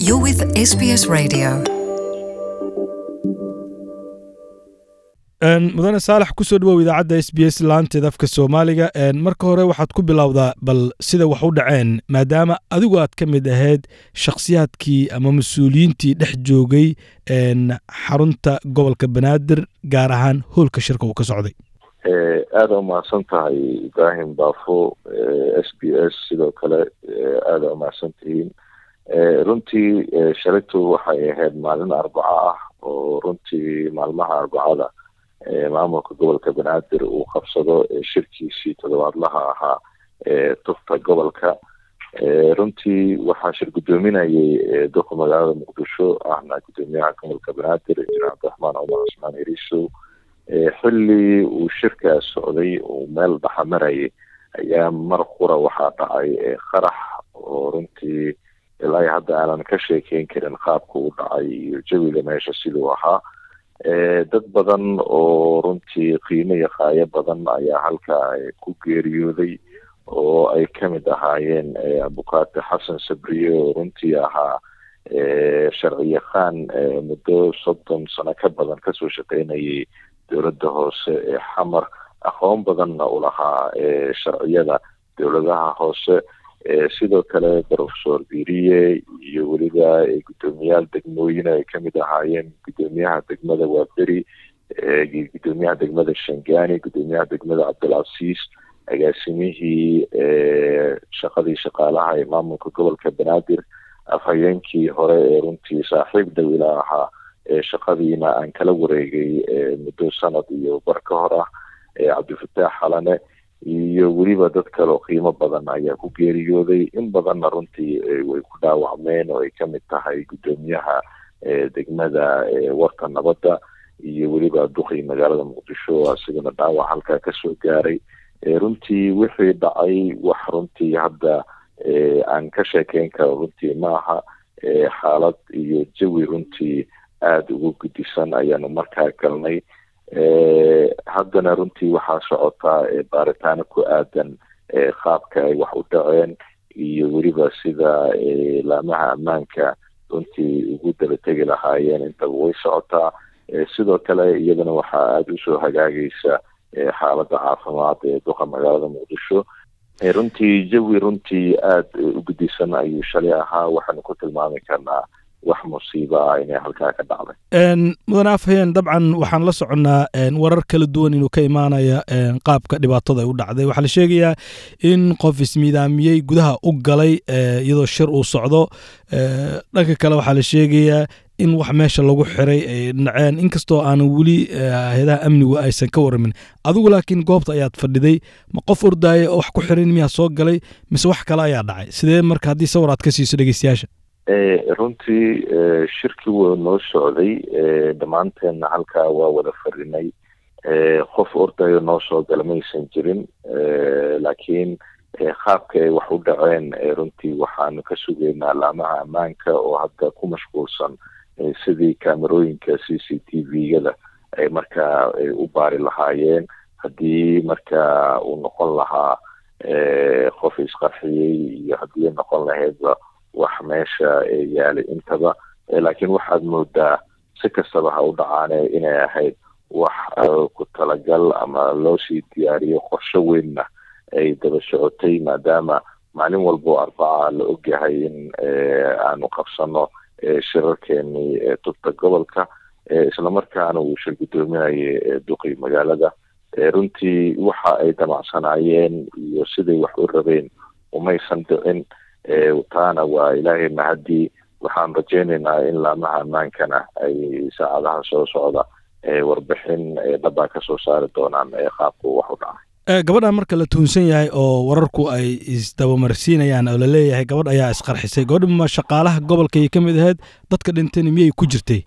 You're with SBS Radio. mudane saalax kusoo dhawow idaacadda s b s laanteeda afka soomaaliga marka hore waxaad ku bilowdaa bal sida wax u dhaceen maadaama adigu aad ka mid ahayd shakhsiyaadkii ama mas-uuliyiintii dhex joogay xarunta gobolka banaadir gaar ahaan hoolka shirka uu ka socday aada umahadsan tahay ibraahim baafo s b s sidoo kale aada umahadsan tihiin runtii shalaytu waxay ahayd maalin arbaco ah oo runtii maalmaha arbacada maamulka gobolka banaadir uu qabsado shirkiisii toddobaadlaha ahaa ee tufta gobolka runtii waxaa shir guddoominayay duqa magaalada muqdisho ahna guddoomiyaha gobolka banaadir injineer cabdiraxmaan cumar cusmaan heriisow xilli uu shirkaas socday uu meel dhaxamarayay ayaa mar qura waxaa dhacay qarax oo runtii ilaa hadda aanan ka sheekeyn karin qaabka u dhacay iyo jawiga meesha siduu ahaa dad badan oo runtii qiimo iyo qaayo badan ayaa halkaa ku geeriyooday oo ay ka mid ahaayeen abukaate xasan sabriye oo runtii ahaa sharci yaqaan muddo soddon sano ka badan kasoo shaqeynayay dowladda hoose ee xamar aqoon badanna u lahaa sharciyada dowladaha hoose sidoo kale professor biriye iyo weliba guddoomiyaal degmooyin ay kamid ahaayeen guddoomiyaha degmada waaberi guddoomiyaha degmada shangani guddoomiyaha degmada cabdilcasiis agaasimihii shaqadii shaqaalaha ee maamulka gobolka banaadir afhayeenkii hore ee runtii saaxiib dawila ahaa shaqadiina aan kala wareegay muddo sanad iyo bar ka hor ah cabdifataax xalane iyo weliba dad kale oo qiimo badan ayaa ku geeriyooday in badanna runtii way ku dhaawacmeen oo ay kamid tahay guddoomiyaha degmada warka nabadda iyo weliba duqii magaalada muqdisho asigana dhaawac halkaa kasoo gaaray runtii wixii dhacay wax runtii hadda aan ka sheekeyn karo runtii maaha xaalad iyo jawi runtii aada ugu gudisan ayaanu markaa galnay haddana runtii waxaa socotaa baaritaano ku aadan qaabka ay wax u dhaceen iyo weliba sida laamaha ammaanka runtii ugu daba tegi lahaayeen intaba way socotaa sidoo kale iyadana waxaa aada usoo hagaagaysa xaaladda caafimaad ee duqa magaalada muqdisho runtii jawi runtii aada u gudisan ayuu shalay ahaa waxaanu ku tilmaami karnaa wax musiiba ah inay halkaa ka dhacday mudane afhayeen dabcan waxaan la soconnaa warar kala duwan inuu ka imaanaya qaabka dhibaatada ay u dhacday waxaa la sheegayaa in qof ismiidaamiyey gudaha u galay iyadoo shir uu socdo dhanka kale waxaa la sheegayaa in wax meesha lagu xiray ay dhaceen inkastoo aanan weli hay-adaha amnigu aysan ka waramin adigu laakiin goobta ayaad fadhiday ma qof ordaaya oo wax ku xiran miyaa soo galay mise wax kale ayaa dhacay sidee marka haddii sawir aad ka siiso dhegeystayaasha runtii shirkii wuu noo socday dhammaanteenna halkaa waa wada fadhinay qof ordayo noo soo gala maysan jirin laakiin qaabka ay wax u dhaceen runtii waxaanu ka sugaynaa laamaha ammaanka oo hadda ku mashquulsan sidii kaamerooyinka c c t v-gada ay markaa u baari lahaayeen haddii markaa uu noqon lahaa qof isqarxiyey iyo haddii noqon lahaydba wax meesha yaalay intaba laakiin waxaad moodaa si kastaba ha u dhacaane inay ahayd wax ku talagal ama loo sii diyaariyo qorsho weynna ay daba socotay maadaama maalin walboo arbaca la ogyahay in aanu qabsano shirarkeenii tubta gobolka islamarkaana uu shir guddoominayay duqii magaalada runtii waxa ay damacsanaayeen iyo siday wax u rabeen umaysan dhicin taana waa ilaahay mahadii waxaan rajeynaynaa in laamaha ammaankana ay saacadaha soo socda warbixin dhabbaa kasoo saari doonaan qaabka wax u dhacay gabadhan marka la tuunsan yahay oo wararku ay isdabamarsiinayaan oo laleeyahay gabadh ayaa isqarxisay gabadha ma shaqaalaha gobolkay ka mid ahayd dadka dhintayna miyay ku jirtay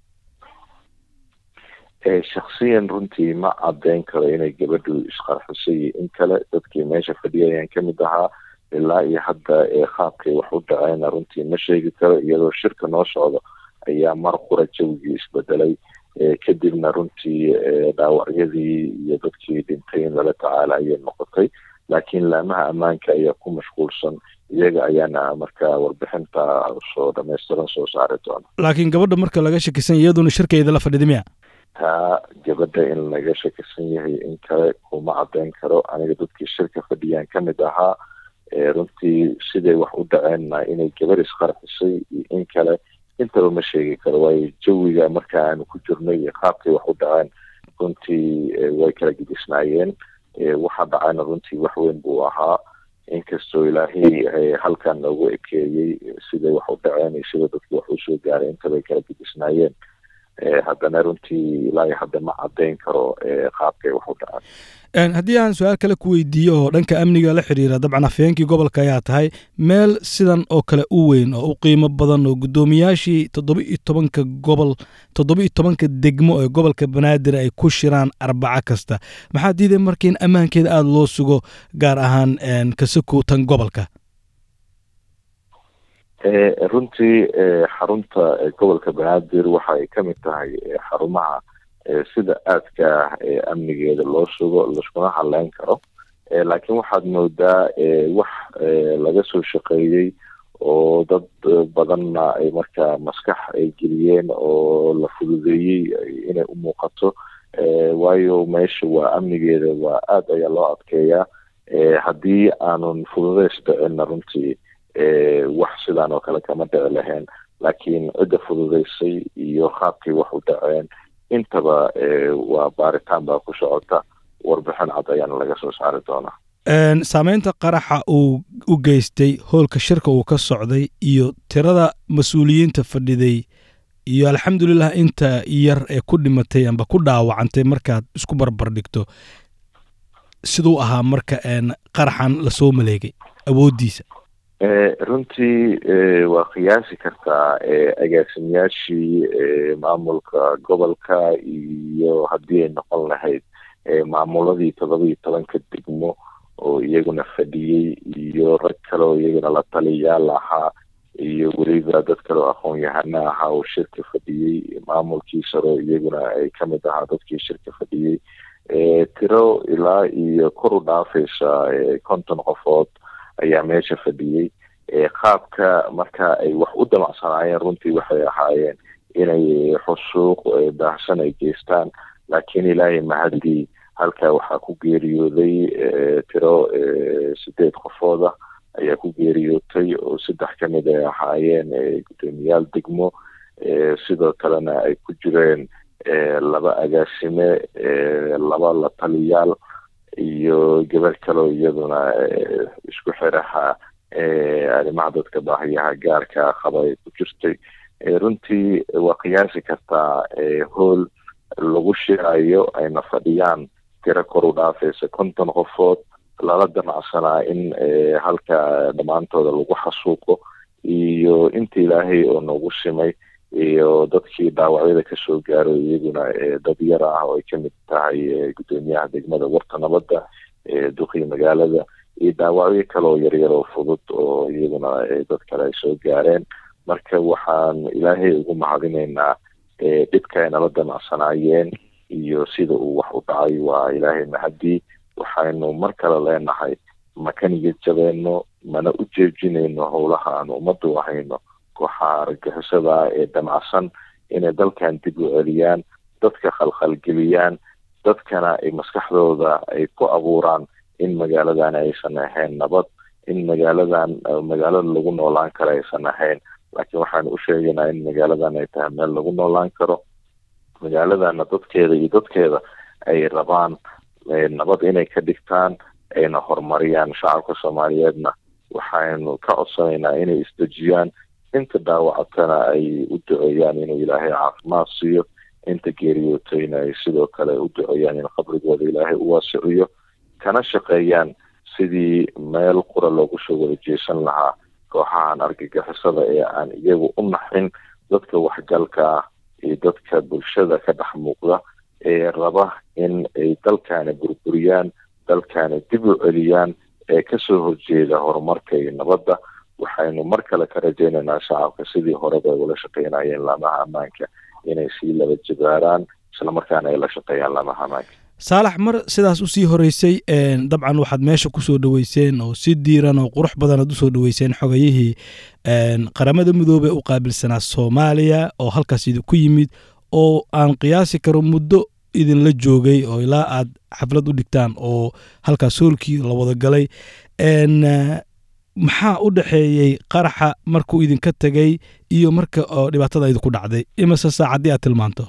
shaksiyan runtii ma caddeyn karo inay gabadhu isqarxisay in kale dadkii meesha fadhiyayaan ka mid ahaa ilaa iyo hadda qaabkay wax u dhaceyna runtii ma sheegi karo iyadoo shirka noo socdo ayaa mar qura jawigii isbedelay kadibna runtii dhaawacyadii iyo dadkii dhintay in lala tacaala ayay noqotay laakiin laamaha ammaanka ayaa ku mashquulsan iyaga ayaana marka warbixinta soo dhamaystiran soo saari doona laakiin gabadha marka laga shakisan iyaduna shirkeeda la fadhida miya taa gabadha in laga shakisan yahay in kale kuma caddayn karo aniga dadkii shirka fadhiyaan ka mid ahaa runtii siday wax u dhaceenna inay gabar isqarxisay iyo in kale intaba ma sheegi karo waayo jawiga marka aanu ku jirnay iyo qaabkay wax u dhaceen runtii way kala gidisnaayeen waxa dhacayna runtii wax weyn buu ahaa inkastoo ilaahay halkan noogu ekeeyey siday wax u dhaceen iyo sida dadki wax usoo gaaray intabay kala gidisnaayeen haddana runtii ilaahay hadda ma caddayn karo qaabkay wax u dhaceen haddii aan su-aal kale ku weydiiyo oo dhanka amniga la xiriira dabcan afhayeenkii gobolka ayaa tahay meel sidan oo kale u weyn oo u qiimo badan oo guddoomiyaashii toddoba iyo tobanka gobol toddoba iyo tobanka degmo ee gobolka banaadir ay ku shiraan arbaco kasta maxaa diiday marka in ammaankeeda aada loo sugo gaar ahaan kasakow tan gobolka runtii xarunta gobolka banaadir waxa ay ka mid tahay xarumaha sida aadka ah ee amnigeeda loo sugo laiskuna hadleyn karo laakiin waxaad moodaa wax laga soo shaqeeyey oo dad badanna ay markaa maskax ay geliyeen oo la fududeeyey inay u muuqato waayo meesha waa amnigeeda waa aada ayaa loo adkeeyaa haddii aanun fududeys dhicinna runtii wax sidaan oo kale kama dhici lahayn laakiin cidda fududeysay iyo qaabkay wax u dhaceen intaba waa baaritaan baa ku socota warbixin cad ayaana laga soo saari doonaa saameynta qaraxa uu u geystay hoolka shirka uu ka socday iyo tirada mas-uuliyiinta fadhiday iyo alxamdulilah inta yar ee ku dhimatay amba ku dhaawacantay markaad isku barbar dhigto siduu ahaa marka qaraxan lasoo maleegay awooddiisa runtii waa qiyaasi kartaa agaasimayaashii maamulka gobolka iyo haddii ay noqon lahayd maamuladii todoba iyo tobanka degmo oo iyaguna fadhiyey iyo rag kale oo iyaguna la taliyayaal ahaa iyo weliba dad kale oo aqoon-yahano ahaa oo shirka fadhiyey maamulkii saro iyaguna ay ka mid ahaa dadkii shirka fadhiyey tiro ilaa iyo kor u dhaafaysa konton qofood ayaa meesha fadhiyey qaabka marka ay wax u damacsanaayeen runtii waxay ahaayeen inay xusuuq baahsan ay geystaan laakiin ilaahay mahadii halkaa waxaa ku geeriyooday tiro sideed qofooda ayaa ku geeriyootay oo saddex ka mid ay ahaayeen guddoomiyaal degmo sidoo kalena ay ku jireen laba agaasime laba la taliyaal iyo gabar kaleo iyaduna isku xiraha arrimaha dadka baahiyaha gaarka qaba ay ku jirtay runtii waa qiyaasi kartaa hool lagu shirayo ayna fadhiyaan tiro kor u dhaafaysa konton qofood lala damacsanaa in halka dhammaantooda lagu xasuuqo iyo inta ilaahay oo nagu simay iyo dadkii dhaawacyada kasoo gaaro iyaguna dad yar ah oo ay kamid tahay guddoomiyaha degmada warta nabadda duqii magaalada iyo dhaawacyo kale oo yaryar oo fudud oo iyaguna dad kale ay soo gaareen marka waxaan ilaahay ugu mahadinaynaa dhibka ay nala damacsanaayeen iyo sida uu wax u dhacay waa ilaahay mahadii waxaynu mar kale leenahay ma ka niyad jabeeno mana u jeejinayno howlaha aan ummadda u hayno kooxaha argagixisada ee damacsan inay dalkan dib u celiyaan dadka khalkhalgeliyaan dadkana ay maskaxdooda ay ku abuuraan in magaaladan aysan ahayn nabad in magaaladan magaalada lagu noolaan karo aysan ahayn laakiin waxaanu u sheegaynaa in magaaladan ay tahay meel lagu noolaan karo magaaladana dadkeeda iyo dadkeeda ay rabaan nabad inay ka dhigtaan ayna horumariyaan shacabka soomaaliyeedna waxaynu ka codsanaynaa inay isdejiyaan inta dhaawacatana ay u duceeyaan inuu ilaahay caafimaad siiyo inta geeriyootayna ay sidoo kale u duceeyaan in qabrigooda ilaahay u waasiciyo kana shaqeeyaan sidii meel qura loogu soo wada jeesan lahaa kooxahan argagixisada ee aan iyagu u naxin dadka waxgalka ah iyo dadka bulshada ka dhex muuqda ee raba in ay dalkaana burburiyaan dalkaana dib u celiyaan ee kasoo horjeeda horumarka iyo nabadda waxaynu mar kale ka rajaynaynaa shacabka sidii horeba ay ula shaqeynayeen laamaha ammaanka inay sii laba jabaaraan islamarkaana ay la shaqeeyaan laamaha ammaanka saalax mar sidaas usii horeysay dabcan waxaad meesha kusoo dhoweyseen oo si diiran oo qurux badanaad usoo dhoweyseen xogayihii qaramada midoobey u qaabilsanaa soomaaliya oo halkaas idinku yimid oo aan qiyaasi karo muddo idinla joogay oo ilaa aad xaflad u dhigtaan oo halkaas hoolkii la wada galay maxaa u dhexeeyey qaraxa markuu idinka tegay iyo marka oo dhibaatada idinku dhacday imase saacaddii aad tilmaanto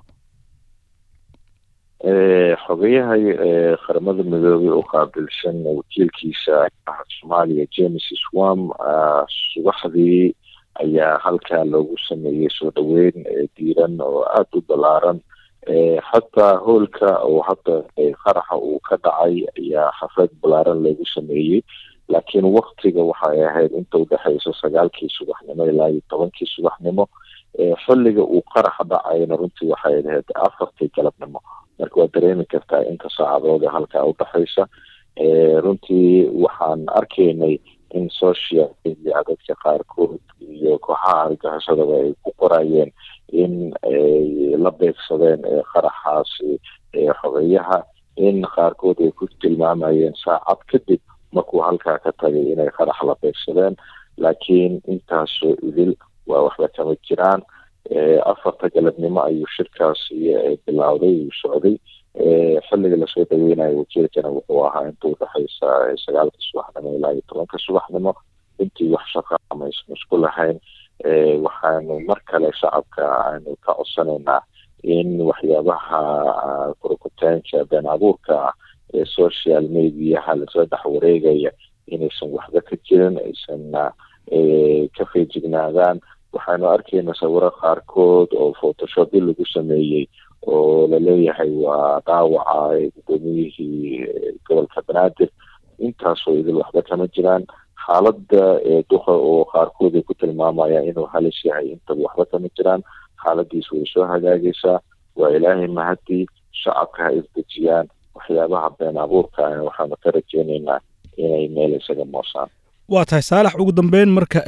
xogayaha qaramada midoobey u qaabilsan wakiilkiisa soomaaliya james swam subaxdii ayaa halkaa loogu sameeyey soo dhoweyn diiran oo aada u ballaaran xataa hoolka oo hadda qaraxa uu ka dhacay ayaa xaflad ballaaran loogu sameeyey laakiin waktiga waxay ahayd inta udhexeysa sagaalkii subaxnimo ilaa iyo tobankii subaxnimo xilliga uu qaraxa dhacayna runtii waxay ahayd afartii galabnimo marka waad dareemi kartaa inta saacadood ee halkaa udhexeysa runtii waxaan arkaynay in social media dadka qaarkood iyo kooxaha argaxisadaba ay ku qorayeen in ay la beegsadeen qaraxaasi xogeyaha in qaarkood ay ku tilmaamayeen saacad kadib markuu halkaa ka tagay inay qarax la beegsadeen laakiin intaasoo idil waa waxba kama jiraan afarta galabnimo ayuu shirkaasi bilowday uu socday xilliga lasoo dhaweynayo wakiilkana wuxuu ahaa inta udhexeysa sagaalka subaxnimo ilaa iyo tobanka subaxnimo intii wax shaqa amaysan isku lahayn waxaanu mar kale shacabka aanu ka codsanaynaa in waxyaabaha korokutaanka been abuurka ah ee social mediaha lasoo dhex wareegaya inaysan waxba ka jirin aysan ka feejignaadaan waxaanu arkayna sawiro qaarkood oo photoshopyo lagu sameeyey oo laleeyahay waa dhaawaca gudoomiyihii gobolka banaadir intaasoo idil waxba kama jiraan xaaladda duqa oo qaarkood ay ku tilmaamayaan inuu halis yahay intaba waxba kama jiraan xaaladiis way soo hagaagaysaa waa ilaahay mahadii shacabka ha isdejiyaan waxyaabaha been abuurka waxaanu ka rajeynaynaa inay meel isaga moosaan waa tahay saalax ugu dambeyn marka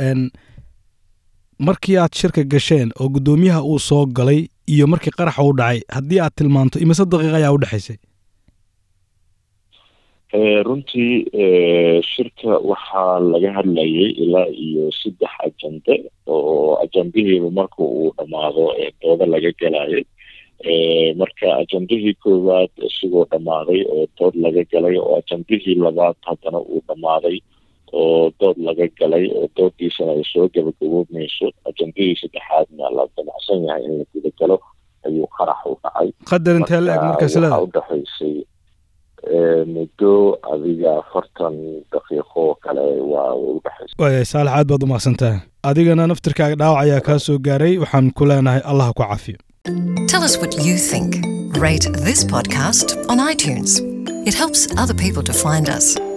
markii aad shirka gasheen oo guddoomiyaha uu soo galay iyo markii qaraxa u dhacay haddii aad tilmaanto imise daqiiqa ayaa u dhexaysay runtii shirka waxaa laga hadlayay ilaa iyo saddex ajande oo ajandihiiba marka uu dhammaado dooda laga galayay marka ajandihii koowaad isigoo dhammaaday oo dood laga galay oo ajandihii labaad haddana uu dhammaaday oo dood laga galay oo dooddiisana ay soo gabagaboobmayso ajandihii saddexaadna la damacsan yahay in la guda galo ayuu qarax u dhacay qadar intee la eg markaas waxaa leeda udhexaysay muddo adiga afartan daqiiqo kale waa udhexaysay waayay saalax aad baad u mahadsantahay adigana naftirkaaga dhaawac ayaa kaa soo gaaray waxaan ku leenahay allah ha ku cafiyo Tell us what you think. Rate this podcast on iTunes. It helps other people to find us.